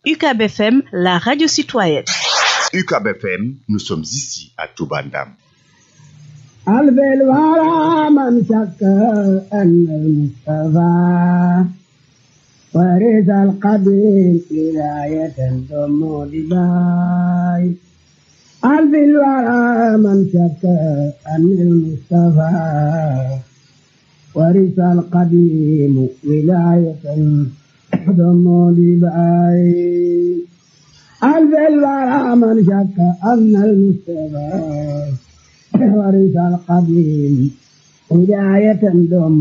UCAB FM, la radio citoyenne. UCAB FM, nous sommes ici à Toubandam. قلب الورى من شك أن المصطفى ورث القديم ولاية ثم دباي قلب الورى من شك أن المصطفى ورث القديم ولاية ثم دباي قلب الورى من شك أن المصطفى ورث القديم هداية دوم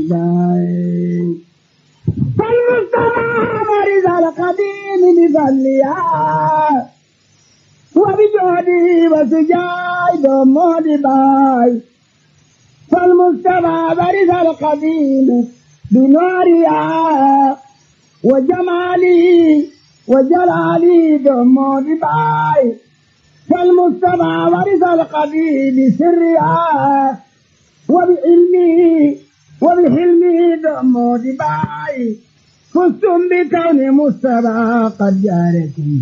بداية فالمصطفى ورث القديم بفضلها وبجهده وسجاي دوم بداية فالمصطفى ورث القديم بنورها وجماله وجلاله دوم بداية فالمصطفى ورث القبيل سرها وبعلمه وبحلمه دم دباي فزتم بكون مصطفى قد جاركم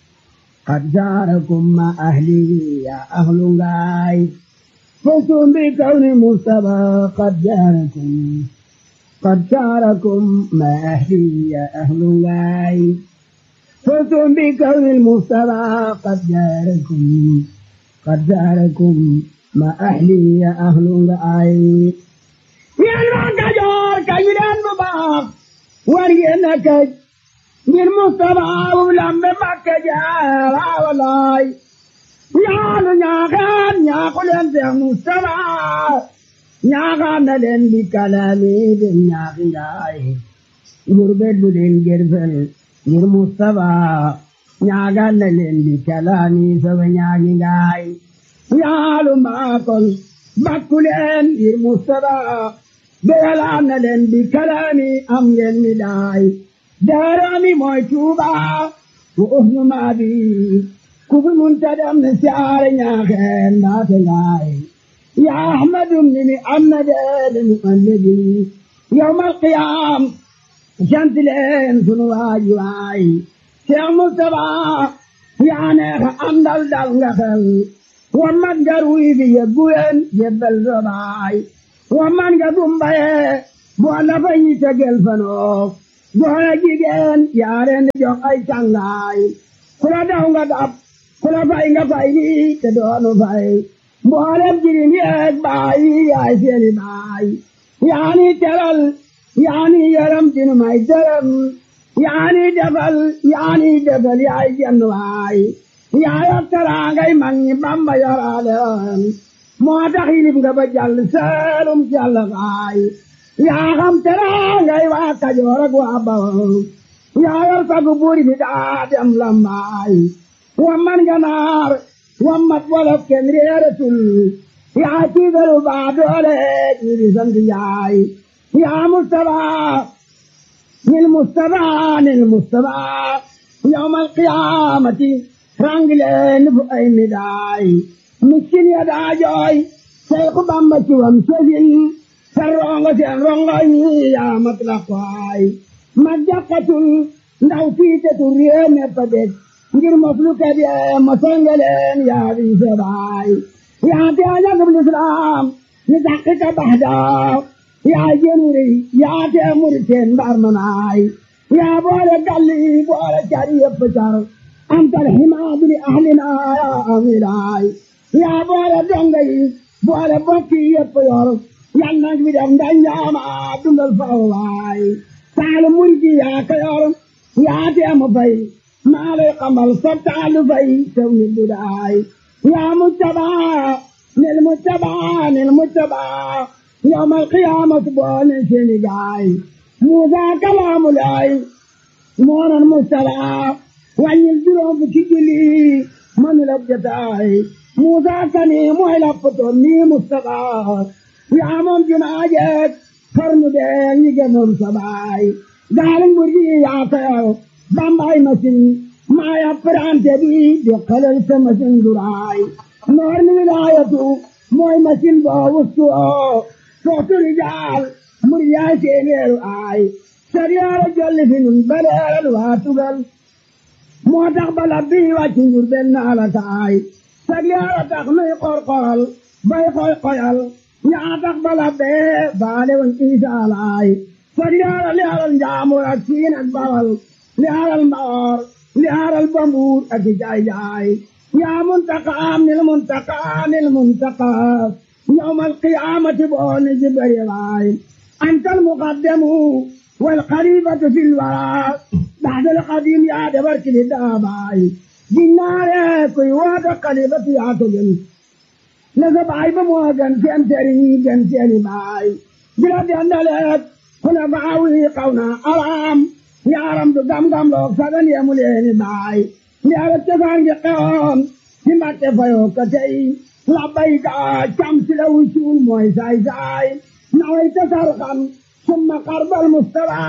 قد جاركم مع أهلي يا أهل غاي فزتم بكون مصطفى قد جاركم قد جاركم مع أهلي يا أهل غاي فزتم بكون المصطفى قد جاركم قد جاركم ما أهلي يا أهل العين يا المعكجور كيلان مباق ورينك من مصطفى ولم مكجار ولاي يا نياغان يا قلن يا مصطفى نياغان لن بكلامي بنياغي غربت بدين جرفل ngir Mustapha ñaagal na leen di kalaami sama ñaagi ngaay yaalu maakol bakku leen ngir Mustapha beyalaan na leen di kalaami am ngeen mi daay daarami mooy Tuuba ku uhnu maabi ku fi munta dem ne siyaare ñaaxeen mbaate ngaay ya ahmadum ni mi am na deede mu annabi yawmal qiyaam sant leen sunu waay waay Cheikh Moustapha yaa neex a àndal dal nga xel wa man nga ruy bi yebbu leen yebbal sa baay wa man nga gumbaye boo la fa ñi tegel fanoo goona jigéen yaa leen jox ay cangaay ku la daw nga dab ku la fay nga fay ni te doonu fay mboolem jirim yeeg baay yaay seeni baay yaa ni teral yaani yaram dinu may dërëm yaani defal yaani defal yaay jenn waay yaa yor teraangay mag ñi Bamba yoraaleem moo tax yilib nga ba jàll seelum jàll waay yaa xam teraangay waa Kajoor ak waa Bawol yaa yor sagu buur bi daa dem lambaay wamman nga naar wammat wolof kenn réeratul yaa tiigalu baa doole jiiri sant yaay يا مصطفى للمصطفى للمصطفى يوم القيامة رانجلين بأي مداي مسكين يا داجوي شيخ بامبتي ومسجين سرونغ سرونغ يا مطلقاي مجاقة ndaw fiite tu réew me padet ngir mafluka bi masangaleen yaa bi sebaay yaa te ajagab l'islam ni daqiqa bahdaa yaa jënuri yaa te muri teen mbaar manaay yaa boole galli boole cari yëpp car antal himaadu li ahlina yaa amilaay yaa boole donga yi boole bokki yëpp yor yal nag bi def ndanjaama dundal faw waay taalu murgi yaa ka yor yaa te mu fay maa lay xamal sa taalu fay tew ni budaay yaa mujtabaa nil mujtabaa nil mujtabaa يوم القيامة بون سنجاي موسى كلام الله مون المستلع وان يلدرون بكجلي من لبجتاي موسى كني موهلا فتوني مستقى يا من جناجت فرم دين يجنون سباي دارن برجي يا فيو بامباي مسين ما يفران تبي بقلل سمسين دراي نور الولاية موي مسين باوستو sootu rijaal mur yaay seeneeru aay sariyaara jolli fi nun baleeral waa tugal moo tax bala bii wàcc njur benn ala taay sag yaara tax nuy qorqoral bay xoy xoyal ñaa tax bala bee baale woon isa alaay sag yaara li aral njaamur ak siin ak bawal li aral mbaor li aral bambuur ak i jaay jaay yaa muntaqaam nil muntaqaa nil muntaqaa yawmal qiyaamati booni jibari waay antal muqaddamu wal xalifatu fil waraa baxdal xadim yaa dabar kili daabaay ginnaare kuy waata xalifatu yaa ko gën na sa baay ba moo gën seen sëriñ yi gën seeni baay bila dendaleek kuna baawi xaw na araam yaaram du gam-gam loog sagan yemu leeni baay ndiara cosaan gi xewoon ci mbatte fayoo ko tey labbayka cam si la wusuul mooy saay saay naway tasar xam summa xarbal mustaba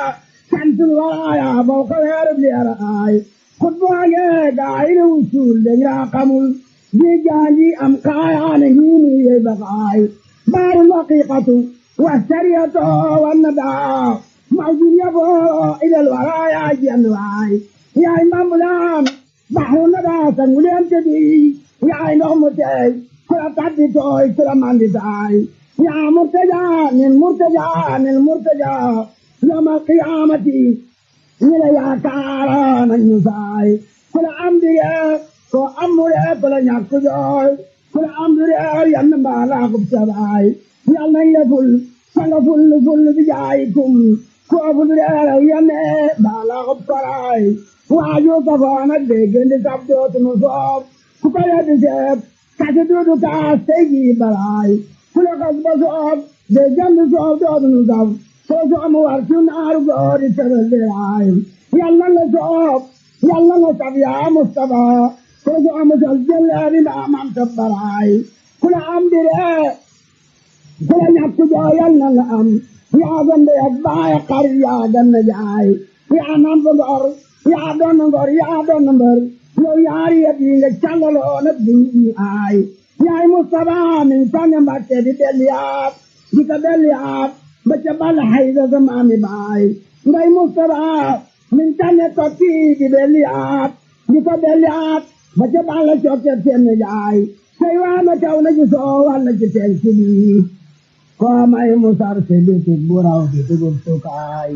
santul waraaya boo ko weerub leera aay xutbaange gaay la wusuul dañ raa xamul di gaanji am kaayaane hiinu yey bakaay baarul haqiqatu wa sariyatu wa nadaa mawjud yaboo ilal waraaya jenn waay yaay mbambulaan baxru nadaa sanguleen tedi yaay ndox mu teey kula tabbi tooy kula mandi taay yaa murtaja nin murtaja nin murtaja yawmal qiyaamati ñi la yaakaara nañu saay kula am dige ko amure kula ñàkk jooy kula am dige yann mbaala kub sabaay yal nañ la ful sanga ful ful bi jaayikum ko ful dige yanne mbaala kub karaay waaju kafaana déggandi sab dootunu soob ku ko yeddi seeb kasi duudu kaas tey jii balaay ku la kas ba soob déggandi soob dootunu sab soo soomu war su naaru goori tebel diraay yàlla la soob yàlla la sab yaa Mustafa soo soomu sal jëleeri maa mam tabbaraay ku la am dire ku la ñàkk joo yàlla la am yaa gande ak baay xar yaa ganna jaay yaa nam fa ngor yaa doon ngor yaa doon mbër yow yaari yet yi nga càllaloo na bii aay yaay Mustafa min sànni Mbàkke di delliyaat di ko delliyaat ba ca bal hayda sa maami baay ngay Mustafa min sànni tokki di delliyaat di ko delliyaat ba ca bal cokke seen jaay say waana taw na ci soo walla ci teen si bii koo may musar si biti buraw di dugub sukaay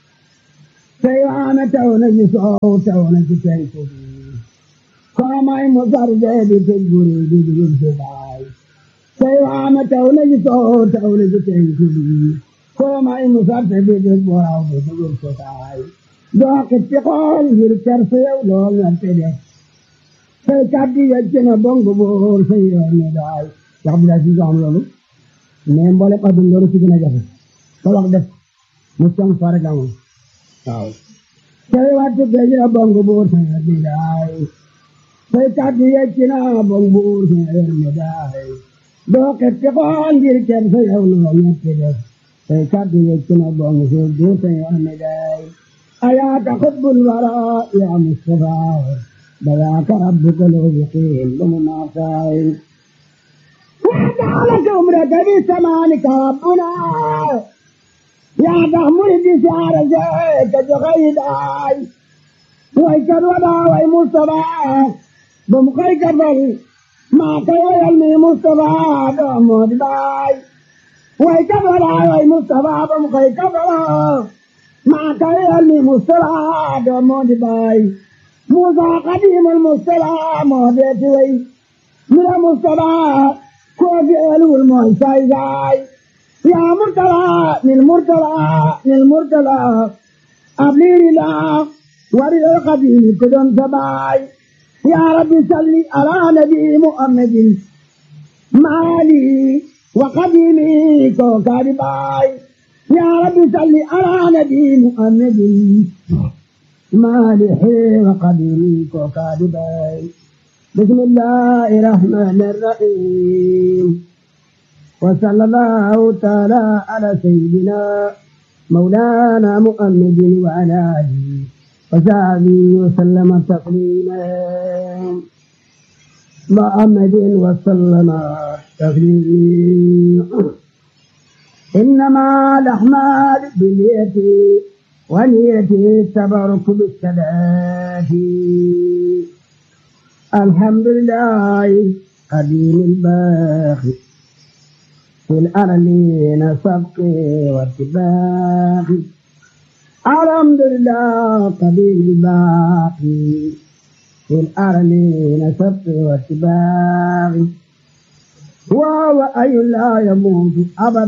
say waana taw na ci soow taw na ci teen si bii koo may musar see biti buri di dugub sukaay say waana taw na ci soow taw na ci teen si bii koo may musar si biti buraw di dugub sukaay doo xippi xool ngir kersa yow lool nga te def say kàddu yecc na bongo boor say yoon ne daay wax bi daal si am loolu mais mboole wax dëgg loolu si gën a jafe te wax def mu cong fare ga moom waaw say wattu gëj na bongo boor say yoon ne daay say kàddu yecc na bongo boor say yoon ne daay doo xippi xool ngir kersa yow lool nga te def say kàddu yecc na bongo boor say yoon ne daay أياك حب الوراء يا مصطفى بذاك ربك لو يقيم بمناصائل وجعلك عمرك بسمانك ربنا يا تحمل بسعر زيك جغيداي ويكر ودا وي مصطفى بمخيك بل ما كي يلمي مصطفى بمود باي ويكر ودا وي مصطفى بمخيك بل ما كان المصطلح دمود باي موسى قديم المصطلح مودت وي من المصطلح كوفي الو الموسى زاي يا مرتلى من المرتلى من المرتلى أبلي لا ورد القديم كدن سباي يا رب صل على نبي محمد مالي وقديمي كوكاري باي يا رب صل على نبي محمد مالح وقدير وكاذبين بسم الله الرحمن الرحيم وصلى الله تعالى على سيدنا مولانا محمد وعلى اله وصحبه وسلم تسليما محمد وسلم تسليما إنما الأحمال باليد ونيتي التبرك بالسداد الحمد لله قديم الباقي في الأرلين سبقي واتباقي الحمد لله قديم الباقي في الأرلين سبقي واتباقي وهو أي لا يموت أبدا